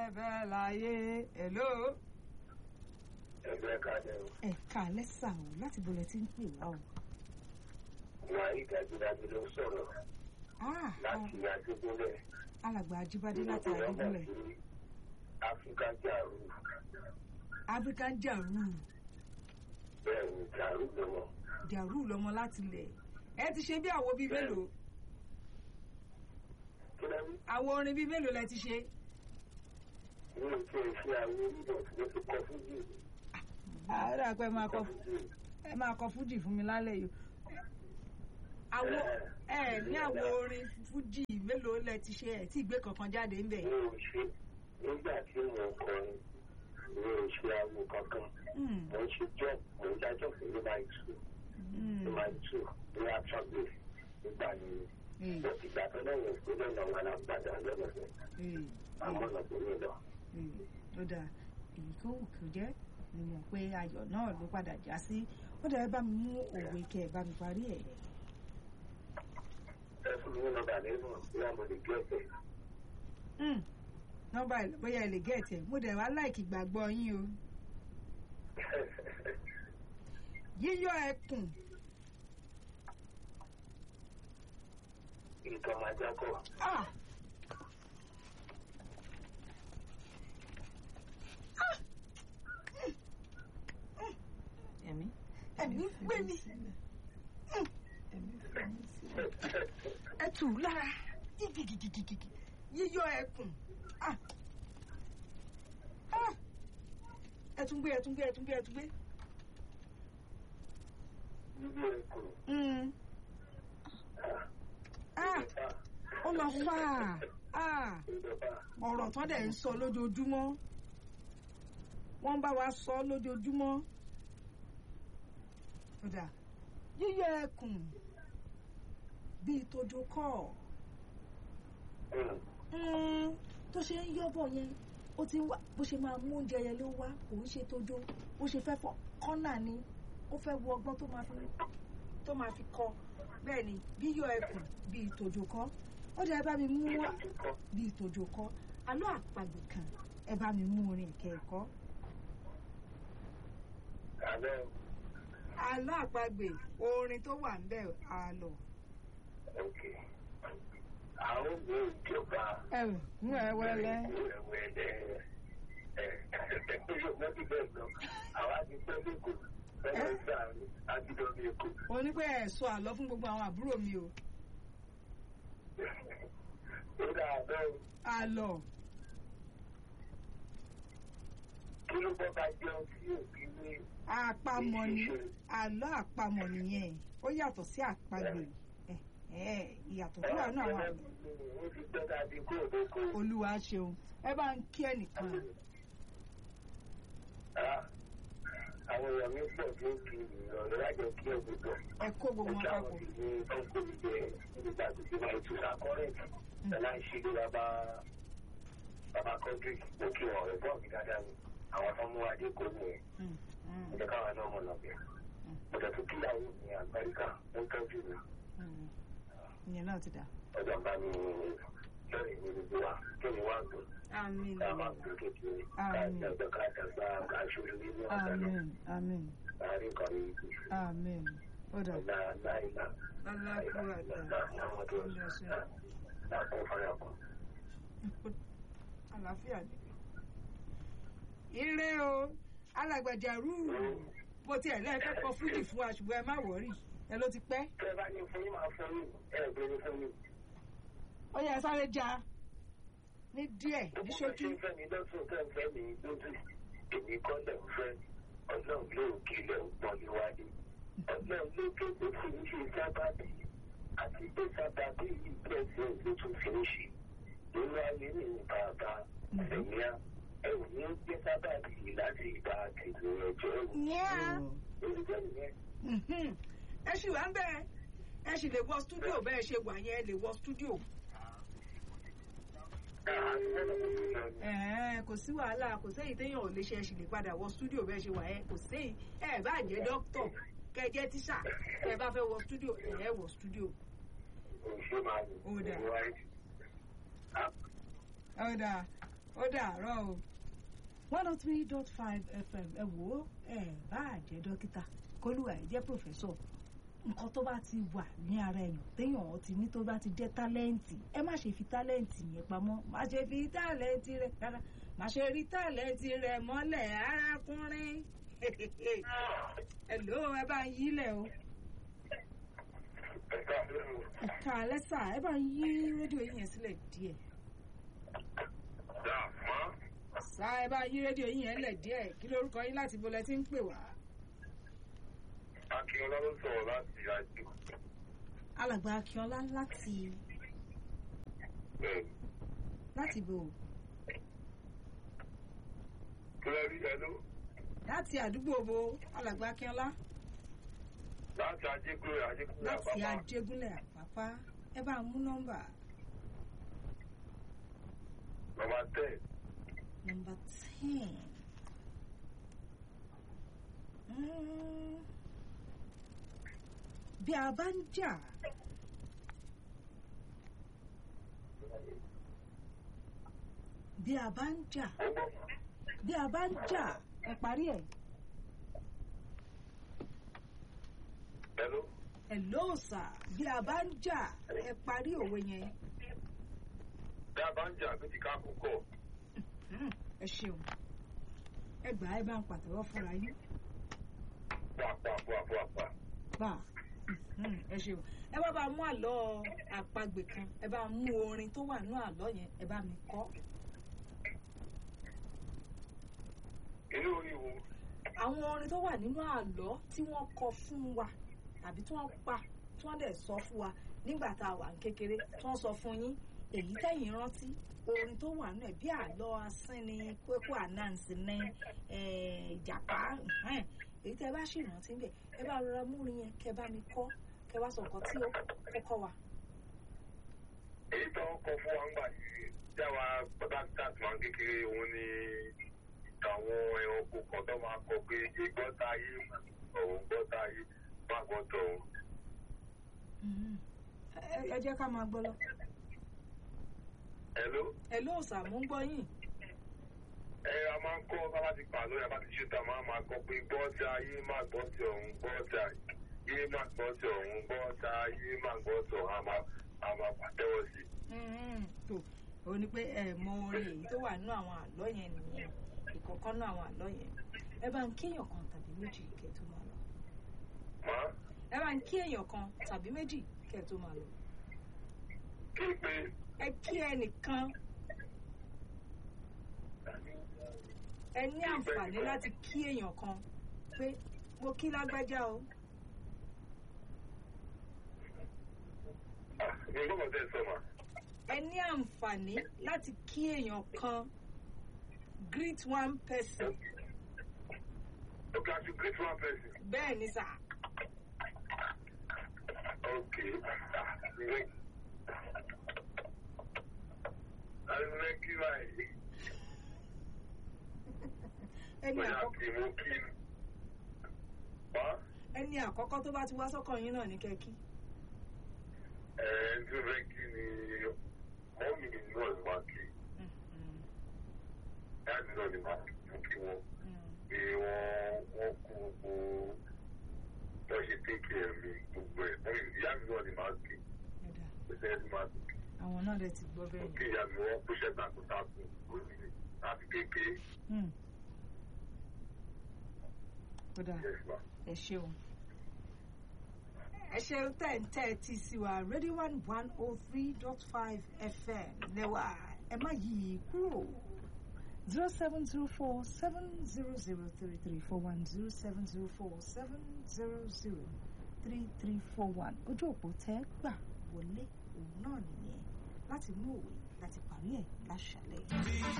bẹ́ẹ̀ láyé hello. ẹgbẹ́ kalẹ̀ o. ẹ̀ka lẹ́sà o láti bọ̀lẹ̀ tí ń pè wá o. wà á ìdájúdájú ló sọ̀rọ̀ Ah, láti àdúgbòlẹ̀. alàgbà ajíbádé láti àdúgbòlẹ̀ áfíríkà jàrú african jaru bẹ́ẹ̀ ni jàrú lọ́wọ́. jaru lọmọ láti lẹ̀ ẹ ti ṣe bí àwo bíi mélòó kí ló ń àwo orin bíi mélòó lẹ ti ṣe. ní ìṣe iṣẹ́ àwọn onídọ̀ tí wọ́n ti kọ́ fún jù. àárẹ̀ àpẹ máa kọ ẹ máa kọ fújì fún mi lálẹ́ yìí. àwo ẹ ní àwo orin fújì mélòó lẹ ti ṣe ẹ tí ìgbé kankan jáde ń bẹ̀. mi ò ṣe nígbà tí mo ń kọrin mi ò ṣe àwọn kankan Mm, mo ń ṣe jọ́ mo ń dájọ́ fún ní máa tù ní mm, máa tù ní àtúngbè nígbà ni eh, ìgbà tó lẹ́yìn ìpínlẹ̀ náà wà lágbàdà lọ́lọ́sẹ̀ eh, àmọ́ ọ̀nà tó ní lọ. eh, ó dáa èyí tó wù kó jẹ́ ni mo pé ayọ̀ náà ló padà já sí ó dáa ẹ bá mi mú òwe kẹ ẹ bá mi parí ẹ̀. ẹ fún mi ní nọ́mbà lẹ́nu bí wọ́n mo lè gbé ẹ̀sẹ̀. Mm, nọ́mbà ẹ̀ bóyá ẹ lè gẹ̀ẹ́tì ẹ̀ mo dẹ̀ wá láìkì gbàgbọ́ yín o. yíyọ ẹkùn ìtọ́ máa jákọ̀. ah Ah! Mm, mm. ẹ̀mí ẹ̀mí gbé mi ẹ tù ú lára gígìgìgìgìgì yíyọ ẹkùn ah ah ẹ tún gbé ẹ tún gbé ẹ tún gbé ẹ tún gbé níbi ẹ̀kọ́. Mm. ah ó lọ fà á ah ìjọba ọ̀rọ̀ tán dẹ̀ ń sọ lójoojúmọ́ wọ́n ń bá wa sọ lójoojúmọ́ kódà yíyọ ẹkùn bíi tójó kọ́ Mm, tó ṣe ń yọ́bọ̀ yẹn ó ti ń wá bó ṣe máa mú oúnjẹ yẹn ló wá kò ń ṣe tójó bó ṣe fẹ́ fọ kọ́nà ni ó fẹ́ wo ọgbọ́n tó máa fi tó máa fi kọ bẹ́ẹ̀ ni yíyọ ẹkùn bíi tójó kọ́ ó dẹ̀ bá mi mú wá ìjọba bíi tòjò kọ alọ́ àpagbè kan ẹ bá mi mú orin ìkẹ́ẹ̀kọ́ alẹ́ alọ́ àpagbè orin tó wà ń bẹ̀ àlọ́. òkè. àwọn òbí ìjọba ẹ mú ẹ wẹlẹ. wẹ́wẹ́lẹ́ ẹ̀ ẹ̀ yóò mọ́ bí bẹ́ẹ̀ lọ. àwa ti pẹ́ lẹ́kọ̀ọ́ bẹ́ẹ̀ gbà ágídọ́ ní èkó. onípẹ́ ẹ̀ sọ àlọ́ fún gbogbo àwọn àbúrò mi o ó dáa bẹ́ẹ̀ àlọ́ kí ló bọ́ bá jẹun sí òbí ní àpamọ̀ ni àlọ́ àpamọ̀ nìyẹn ó yàtọ̀ sí àpagbè ẹ ẹ ìyàtọ̀ tó wà náà wà ó ti pẹ́ tàbí kó o lóko. olúwa ṣeun ẹ bá ń kí ẹnìkan Ah, àwọn èèyàn mi pọ̀ tí ó kì í ọ̀rẹ́ lájọ kí ẹ gbogbo. ẹ kó gbogbo wọn papọ̀ ti ní ọkọ̀ ìjẹ nígbà tó ti máa tún sàkọ́rẹ́ẹ̀tì. Ẹ̀la ń ṣe lé bàbá bàbá kọ́ńtírì ó kí wọn ọ̀rẹ́ bọ́ọ̀gì dáadáa ni. Àwọn tó mú adé kò ní ẹ̀. Mm, mm, Ẹ káwọn náà mọ̀ lọ́bẹ̀. Mo jẹ́ tó kíyàwó ní Amẹ́ríkà ó ń tọ́jú mi. mm. ìyẹn náà ti dà. Ọjọ́ bá mi lọ́rẹ̀ ní gbogbo wa kí ni wá dùn. àmín Ká máa gbé kékeré. Ká Àmín. dàgbà ká dàgbà ká ṣòro nínú ọ̀sán náà. àmín àmín Láàárín kan ní ìlú. àmín ó dà. La la ila. àlàáfíà ni. ire o alàgbàjà rúurú bó tiẹ̀ lẹ́ẹ̀kẹ́ kọ fújì fún wa ṣùgbọ́n ẹ má wọ̀rí ẹ ló ti pẹ́. Tẹ́ bá ní fún yín máa fún yín, ẹ bèrè fún mi. ó yẹ ẹ sáré ja ní díẹ̀ ní ṣókí. Tí ń fẹ́ mi lọ́sùn tẹ́ ń fẹ́ mi lójú, èmi kọ́ lẹ̀ ń fẹ́. Ọlọ́run ló kí ilẹ̀ ń pọ́n níwájú. Ọlọ́run ló ké tó fi ń ṣe sábàbí. Àti pé sábàbí yìí pẹ̀sẹ̀ ló tún fi ń ṣe. Nínú ayé mi ní bàbá ẹ̀yà. Ẹ ò ní gbé sábàbí yìí láti ìgbà àti ìgbìyànjú ẹ̀rù. Yeah. Olùjẹ́ nìyẹn. Mhm. ẹ sì wá ń bẹ́ẹ̀ ẹ sì lè wọ stúdíò bẹ́ẹ̀ ṣe wà yẹn ẹ lè wọ stúdíò. Ẹ̀ẹ́, kò sí wàhálà kò séyìí téèyàn ò lè ṣe ẹ sì lè padà wọ stúdíò bẹ́ẹ̀ ṣe wà yẹn kò séyìí ẹ bá jẹ́ dókítọ̀ kẹ jẹ́ tíṣà ẹ bá fẹ́ wọ stúdíò ẹ wọ stúdíò. Ó dáa. ọ̀dà ó dàárọ̀ o one oh three dot five fm ẹ wò ó ẹ bá jẹ́ dókítà kólúwà ẹ jẹ́ pòfẹ́sọ̀ nǹkan tó bá ti wà ní ara èèyàn téèyàn ti ní tó bá ti jẹ́ tálẹ́ǹtì ẹ má ṣe fi tálẹ́ǹtì yẹn pamọ́ má ṣe fi tálẹ́ǹtì rẹ rárá má ṣe rí tálẹ́ǹtì rẹ mọ́lẹ̀ arákùnrin hello ẹ bá ń yílẹ̀ o ẹ̀ka lẹ́nu ìka alẹ́sà ẹ bá ń yí rédíò yín yẹn sílẹ̀ díẹ̀ dà mọ́ sá ẹ bá yí rédíò yín yẹn lẹ̀ díẹ̀ kí lórúkọ yín láti bolẹ̀ tí ń pè wá. akínọlá ló sọ̀rọ̀ láti àjò alàgbà akínọlá láti bẹ́ẹ̀ láti bò kílẹ̀rí ẹlú láti àdúgbò bo alàgbà akínọlá láti ajégúnlẹ̀ ajégúnlẹ̀ láti àbábá ajégúnlẹ̀ àpápá ẹ bá mú nọ́mbà bàbá tẹ̀ nọ́mbà ten. Mm. bí a bá ń jà bí a bá ń jà ó gbọ́ bí a bá ń jà ẹ parí ẹ ẹlú ẹ lóòsà bí a bá ń jà ẹ parí òwe yẹn bí a bá ń jà méjì ká kúkọ̀ Mm, ẹ ṣeun ẹ gbà ẹ bá ń pàtẹ́wọ́ fúnra yín pàpàpàpàpà bá mm, ẹ ṣeun ẹ bá bá mú àlọ́ àpagbè kan ẹ bá mú orin tó wà nínú àlọ́ yẹn ẹ bá mi kọ inú orí wo àwọn orin tó wà nínú àlọ́ tí wọ́n kọ fún wa tàbí tí wọ́n pa tí wọ́n dẹ̀ sọ fún wa nígbà tá a wà ní kékeré tí wọ́n sọ fún yín èyí tẹ̀yìn rántí orin tó wà nínú ẹ̀ bí àlọ́ asín ni kókó ànáǹsì ní eh, ìjàpá ẹ̀hẹ́n. èyí tẹ́ bá sì rántí bẹ̀ ẹ bá rọra múrin yẹn kẹ́ bá mi kọ́ kẹ́ wá sọ nǹkan tí ó ó kọ́ wa. èyí tó ń kọ fún wa ń gbà yìí jáwa pàtàkì máa ń kékeré òun ni àwọn ẹranko kan tó máa kọ pé ìgbọ́ta ayé òun gbọ́ta ayé má gbọ́tọ̀ òun. Mhm. Ẹ- ẹ jẹ́ ká máa gbọ́ lọ. Hello? ẹ lóòsà mú ń gbọ́ yín. ẹ a máa ń kọ́ bábá ti pàlọ́ yàrá ti ṣe ta máa máa kọ pé gbọ́ta ayé má gbọ́tọ̀ òun gbọ́ta ayé má gbọ́tọ̀ òun gbọ́ta ayé má gbọ́tọ̀ òun a máa a máa pàtẹ́wọ́ sí i. Mhm. tó o ní pé ẹ mọ orin èyí tó wà nínú àwọn àlọ́ yẹn nìyẹn ìkọ̀ọ̀kan nínú àwọn àlọ́ yẹn ẹ bá ń kí èèyàn kan tàbí méjì kẹ́ ẹ tó máa lọ. Màá ẹ bá ń kí èèyàn kan tàbí méjì kẹ́ ẹ tó máa lọ. kí pé ẹ kí ẹnìkan ẹ ní àǹfààní láti kí èèyàn kan pé mo kí lágbájá o ah ní gbọ́dọ̀ tẹ̀ sọ ma. ẹ ní àǹfààní láti kí èèyàn kan greet one person Okay, I should greet one person. bẹ́ẹ̀ ni sà Okay. Like, I like you right. ẹni Bóyá àkọ́kọ́ kí mo kí. Wá ẹni àkọ́kọ́ tó bá ti wá sọ́kàn yín náà ní kẹ́kí ẹ̀ ń tún fẹ́ kí ni mọ́mì náà ni máa kí. Dáàdì náà ni máa kí wọn. Pé wọ́n wọ́n kú gbogbo wọ́n ṣe tẹ́kì ẹ̀mí gbogbo ẹ̀. Mọ́mì ìyá mi náà ni máa kí. Ṣé ẹ ti máa kí? àwọn náà dẹ̀ ti gbọ́ bẹ́ẹ̀ Kí ìyá mi wọ́n kó ṣẹ́ takuntakun lórí láti kékeré. ni kódà Yes, ma. ẹ ṣeun ẹ ṣeun tẹ̀ ń tẹ́ ẹ ti sí wa radio one one oh three dot five fm lẹ́wà ẹ má yí i kúrò zero seven zero four seven zero zero three three four one zero seven zero four seven zero zero three three four one ojú òpó tẹ́ gbà wọlé òun náà nìyẹn láti mú òwe láti parí ẹ̀ láṣàlẹ̀.